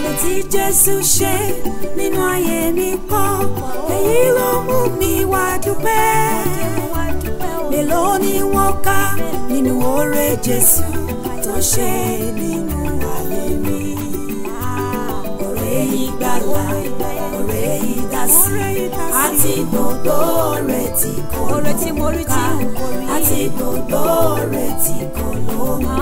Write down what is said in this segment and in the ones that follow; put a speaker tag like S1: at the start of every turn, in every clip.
S1: Oore tí Jésù ṣe nínú ayé mi pọ̀, èyí ló mú mi wá dúpẹ́. Mélòó ni wọ́n kà nínú oore Jésù tó ṣe nínú ayé mi? Oore ìgbàlà, oore ìdásí, àti gbogbo oore tí kò
S2: Oore tí mo rí tí
S1: lóǹkà,
S2: n kò rí.
S1: àti gbogbo oore tí kò lóǹkà.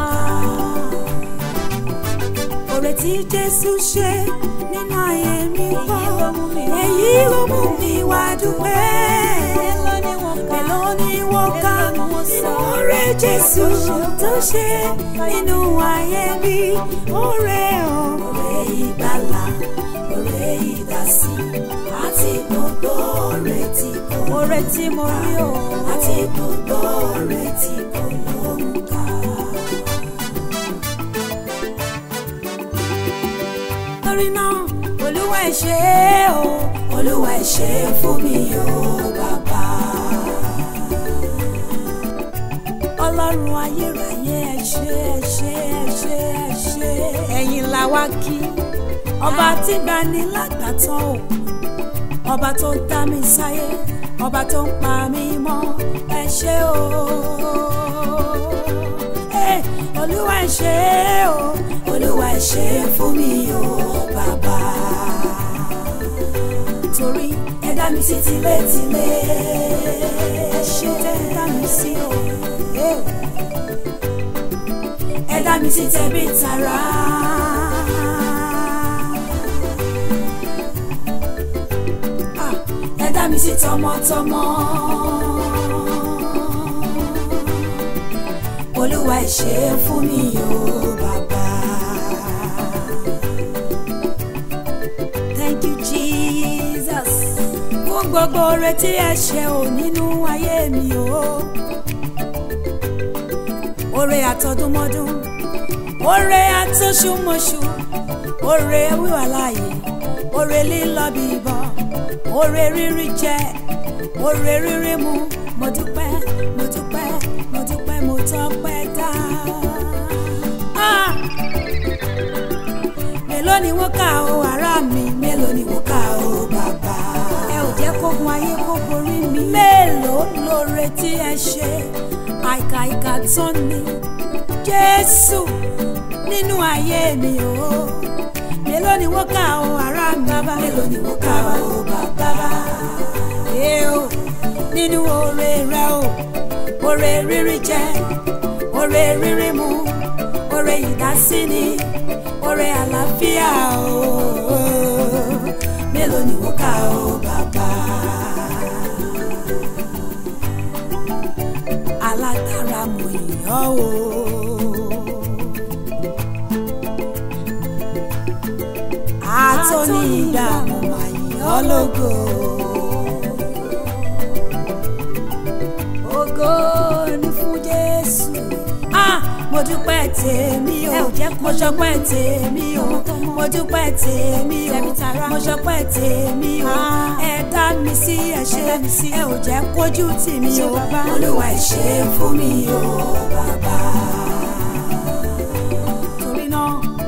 S1: Oore tí Jésù ṣe nínú ayé mi pọ̀, èyí ló mú mi wá dúpẹ́. Mélòó ni wọ́n kà nínú oore Jésù tó ṣe nínú ayé mi? Oore o, oore ìgbàlà, oore ìdásí, àti gbogbo oore tí kò
S2: Oore tí mo rí o.
S1: àti gbogbo oore tí kò lóǹkà. Torí náà, Olúwa ẹ ṣé o, Olúwa ẹ ṣé fún mi o, bàbá. Ọlọ́run ayérayé ẹ ṣé ẹ ṣé ẹ ṣé ẹ ṣé.
S2: Ẹ̀yin la wá kí.
S1: Ọba tí gbani lágbàtàn o, ọba tó dá mi sáyé, ọba tó ń pa mí mọ́, ẹ ṣé o. Eh, Olúwa ẹ ṣé o, Olúwa ẹ ṣé fún mi o, bàbá. Torí ẹ dá mi sí tilétilé, ẹ ṣé tẹ́ ẹ dá mi sí o. Eh, Ẹ dá mi sí tẹ̀bí tará. Ah, ẹ dá mi sí tọmọtọmọ. Olúwa ẹ ṣé fún mi o bàbá. Thank you Jesus. Fún gbogbo oore tí ẹ ṣe ò nínú ayé mi o. Oore àtọdúnmọ́dún, oore àtọṣùmọ̀ṣù, oore wíwà láàyè, oore lílọ bíbọ̀, oore rírí jẹ, oore rírí mu, mo dúpẹ́, mo dúpẹ́, mo dúpẹ́, mo tọpẹ́ dá. Ah! Mélòó ni wọ́n kà ó ará mi, mélòó ni wọ́n kà ó bàbá.
S2: Ẹ ò jẹ́ kógun ayé kó borí mi.
S1: Mélòó lóore tí ẹ ṣe àìkà ìkà tán ni Jésù nínú ayé mi o. Mélòó ni wọ́n kà ó ará mi bàbá. Mélòó ni wọ́n kà ó bàbá. Ẹ o nínú oore rẹ o, oore rírí jẹ, oore rírí mu, oore ìdásíni, oore àlàáfíà o. Mélòó ni wọ́n kà ó bàbá. alágbára mo yàn o. Àtọ́ni ìgbà mo máa yàn ọ́ lógo. Ògo ni fún Jésù. Ah, mo dúpẹ́ tèmi o.
S2: Ẹ ò jẹ́ kó
S1: mo ṣọpẹ́ tèmi o. mo dúpẹ́ tèmi o.
S2: Tẹ̀mí tará.
S1: mo ṣọpẹ́ tèmi o.
S2: Ah.
S1: ẹ dá mi sí ẹ ṣé
S2: Ẹ dá mi sí.
S1: ẹ ò jẹ́ kójú tì mí
S2: Ẹ ṣé
S1: o.
S2: bàbá.
S1: Olúwa ẹ ṣé fún mi o bàbá. Torí náà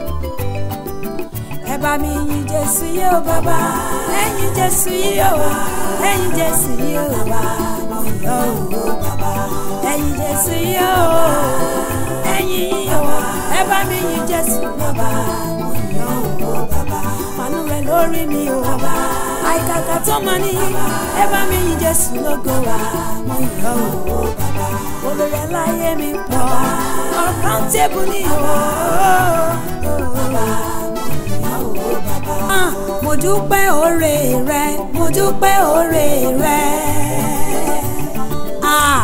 S1: ẹ bá mi yin Jésù yìí o bàbá. Ẹyin Jésù yìí o. Ẹyin Jésù yìí o bàbá. Mo yọ̀ o bàbá. Ẹyin Jésù yìí o. Ẹyin yìí o. Ẹ bá mi yin Jésù bàbá. Mo yọ̀ o bàbá. Fàánú rẹ̀ lórí mi o bàbá. Àìkàkà tó máa ní. Ẹ bá mi yin Jésù lógo wa. Mo yọ̀ o bàbá. Olórí aláyé mi pọ̀. Ọ̀kántébù ni o. Bàbá Ah, mo dúpẹ́ oore rẹ mo dúpẹ́ oore rẹ. Ah,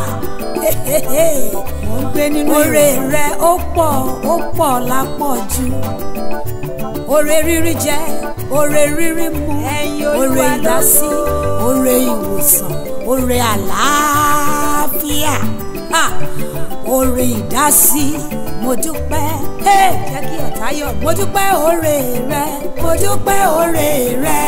S2: Mo ń gbé nínú
S1: oore rẹ ó pọ̀ ó pọ̀ lápọ̀jù. Oore rírí jẹ oore rírí mu
S2: Ẹ̀yin Olúwa
S1: oore ìdásí
S2: lógo.
S1: oore ìwòsàn oore àlàáfíà Ah, oore ìdásí mo dúpẹ́. Hey!
S2: Jẹ́ kí ọ̀tá yọ̀ mí.
S1: mo dúpẹ́ oore rẹ mo dúpẹ́ oore rẹ.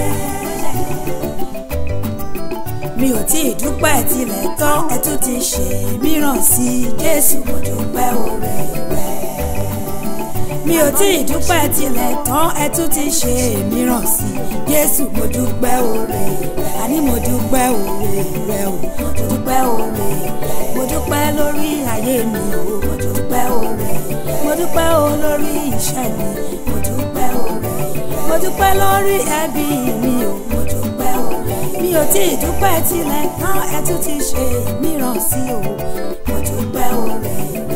S1: mi ò tí ì dúpẹ́ tilẹ̀ tán ẹ tún ti ṣe mìíràn sí i jésù mo dúpẹ́ oore rẹ. mi ò tí ì dúpẹ́ tilẹ̀ tán ẹ tún ti ṣe mìíràn sí i jésù mo dúpẹ́ oore àní mo dúpẹ́ oore rẹ o mo dúpẹ́ oore mo dúpẹ́ lórí ayé mi o mo dúpẹ́ oore mo dúpẹ́ o lórí iṣẹ́ mi mo dúpẹ́ oore mo dúpẹ́ lórí ẹbí mi o mo dúpẹ́ oore mi ò tí ì dúpẹ́ tilẹ̀ tán ẹ tún ti ṣe mìíràn sí o mo dúpẹ́ oore